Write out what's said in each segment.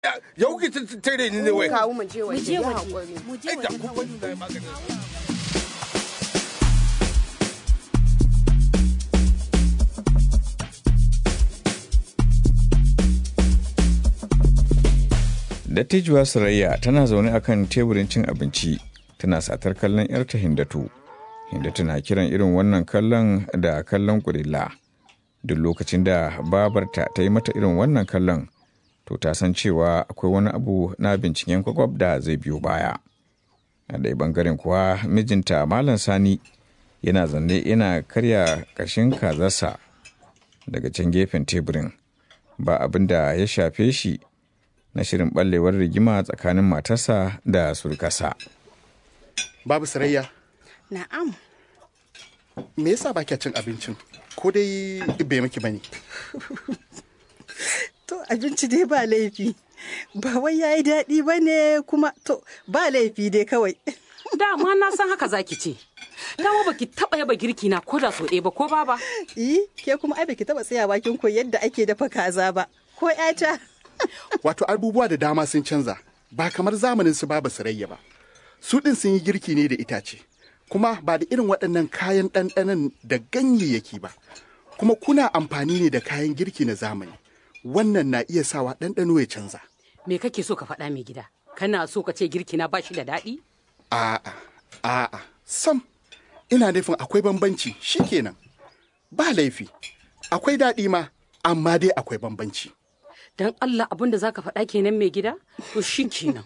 ya kuke tare ni ne wai kawo mu je mu waje je ya waje haƙuri mu je ai da waje kun bani na magani Dattijuwa Surayya tana zaune akan teburin cin abinci tana satar kallon 'yarta Hindatu. Hindatu na kiran irin wannan kallon da kallon kurilla. Duk lokacin da babarta ta yi mata irin wannan kallon, to ta san cewa akwai wani abu na binciken kwakwab da zai biyo baya. A ɗaya bangaren kuwa mijinta Malam Sani yana zanne yana karya ƙashin kazarsa daga can gefen teburin. Ba abin da ya shafe shi na shirin ɓallewar rigima tsakanin matarsa da surkasa. Babu sarayya, na'am me yasa ba kya cin abincin? Ko dai bai miki bane? to abinci dai ba laifi ba wai yayi daɗi ba ne kuma to ba laifi dai kawai dama na san haka zaki ce dama baki taba yaba girki na ko da so ɗaya ba ko baba eh ke kuma ai baki taba tsaya bakin koyi yadda ake dafa kaza ba ko ƴata Wato abubuwa da dama sun canza, ba kamar zamanin su babu sarayya ba. Su ɗin sun yi girki ne da itace, kuma ba da irin waɗannan kayan ɗanɗanon da ganyayyaki ba. Kuma kuna amfani ne da kayan girki na zamani. Wannan na iya sawa ɗanɗano ya canza. me kake so ka faɗa mai gida kana so ka ce girki na bashi da daɗi A'a, a'a, sam, ina nufin akwai bambanci shikenan. Ba laifi, akwai daɗi ma, amma dai akwai bambanci. dan Allah abin da zaka faɗa kenan mai gida to shi kenan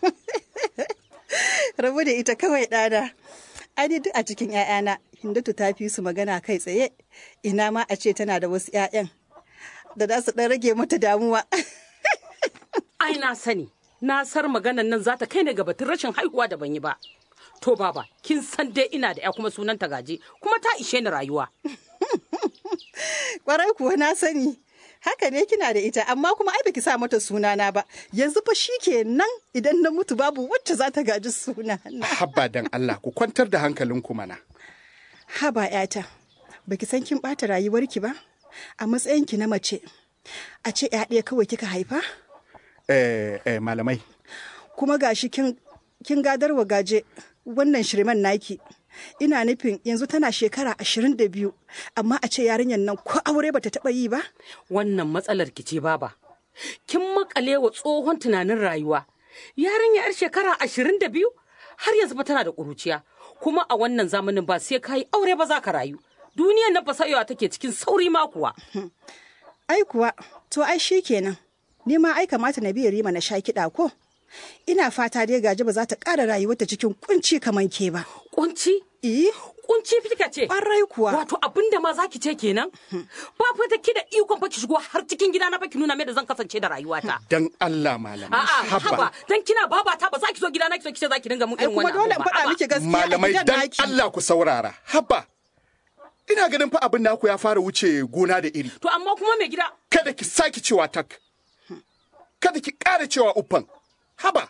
rabu da ita kawai ɗana ai duk a cikin ƴaƴana hindatu ta fi su magana kai tsaye ina ma a ce tana da wasu ƴaƴan da za su ɗan rage mata damuwa ai na sani na sar maganan nan zata kai ne ga batun rashin haihuwa da ban yi ba to baba kin san dai ina da ya kuma sunan ta gaje kuma ta ishe ni rayuwa kwarai kuwa na sani haka ne kina da ita amma kuma ai baki sa mata sunana ba yanzu fa shikenan idan na mutu babu wacce za ta gaji sunana Habba dan Allah ku kwantar da hankalinku mana. haba yata baki san kin bata rayuwarki ba a matsayinki na mace a ce ya ɗaya kawai kika haifa Eh, eh, malamai, kuma gashi kin kin gadarwa gaje wannan shirman naki ina nufin yanzu tana shekara ashirin da biyu amma a ce yarinyar nan ko aure bata taɓa yi ba wannan matsalar ki ce baba kin makale wa tsohon tunanin rayuwa yarinya yar shekara ashirin da biyu har yanzu ba tana da ƙuruciya kuma a wannan zamanin ba sai ka yi aure ba za ka rayu duniyar nan fasayewa take cikin sauri ma kuwa ai kuwa to ai shi kenan ni ma ai kamata na biya rima na sha kiɗa ko ina fata dai gaji ba za ta ƙara rayuwarta cikin kunci kamar ke ba kunci eh kunci kika ce Ƙwarai kuwa. wato abin da ma zaki ce kenan ba fa da ki da ikon fa ki shigo har cikin gida na fa ki nuna mai da zan kasance da rayuwata dan Allah malamai. a'a haba dan kina babata ba za ki zo gida na ki so ki ce za ki dinga mun ai irin kuma wannan dole in abu ba. faɗa Haba. miki gaskiya a Malamai gidan dan naki Allah ku saurara. Habba, ina ganin fa abin naku ya fara wuce gona da iri. to amma kuma mai gida Kada ki sake cewa tak. Kada ki ƙara cewa uffan. Haba.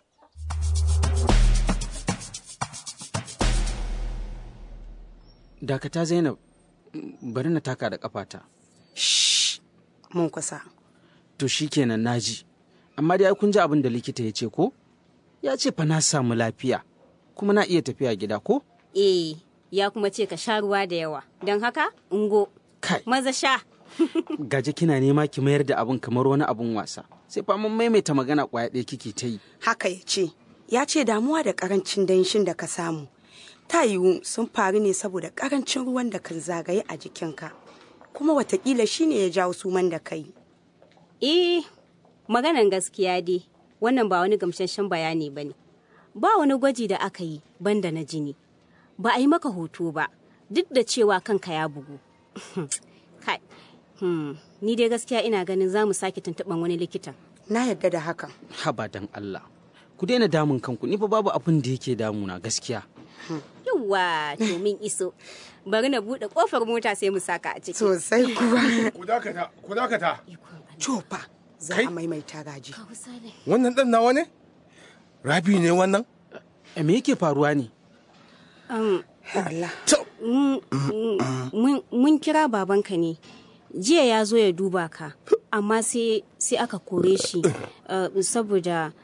Dakata Zainab, bari na taka da kafata. mun kusa To shi kenan naji. Amma dai ai kun ji abin da likita ya ce ko? Ya ce fa na samu lafiya, kuma na iya tafiya gida ko? Eh, ya kuma ce ka sha ruwa da yawa. Don haka, ungo, Kai, maza sha. gaje kina nema ki mayar da abin kamar wani abun wasa. Sai fa mun maimaita magana kwaya ɗaya kike ta yi. haka ya ce ya ce damuwa da karancin danshin da ka samu ta yiwu sun faru ne saboda karancin ruwan da kan zagaye a jikinka kuma watakila shine ya jawo suman da kai Eh, maganan gaskiya dai, wannan ba wani gamsasshen bayani ba ne. Ba wani gwaji da aka yi banda na jini. Ba a yi maka hoto ba, duk da cewa kanka ya bugu. Kai, hmm, ni dai gaskiya ina ganin za mu sake tuntuɓan wani likitan. na yadda da hakan Haba dan Allah. Ku daina damun kanku, ni fa babu abin da yake damuna gaskiya. Yawwa, to min iso. Bari na buɗe ƙofar mota sai mu saka a ciki. sosai kuwa ku dakata ku dakata cofa za Kai. a maimaita gaji wannan dan nawa ne rabi ne wannan E me yake faruwa ne? Allah to Mun- mun mun kira babanka ne jiya ya zo ya duba ka amma sai sai aka kore shi uh, saboda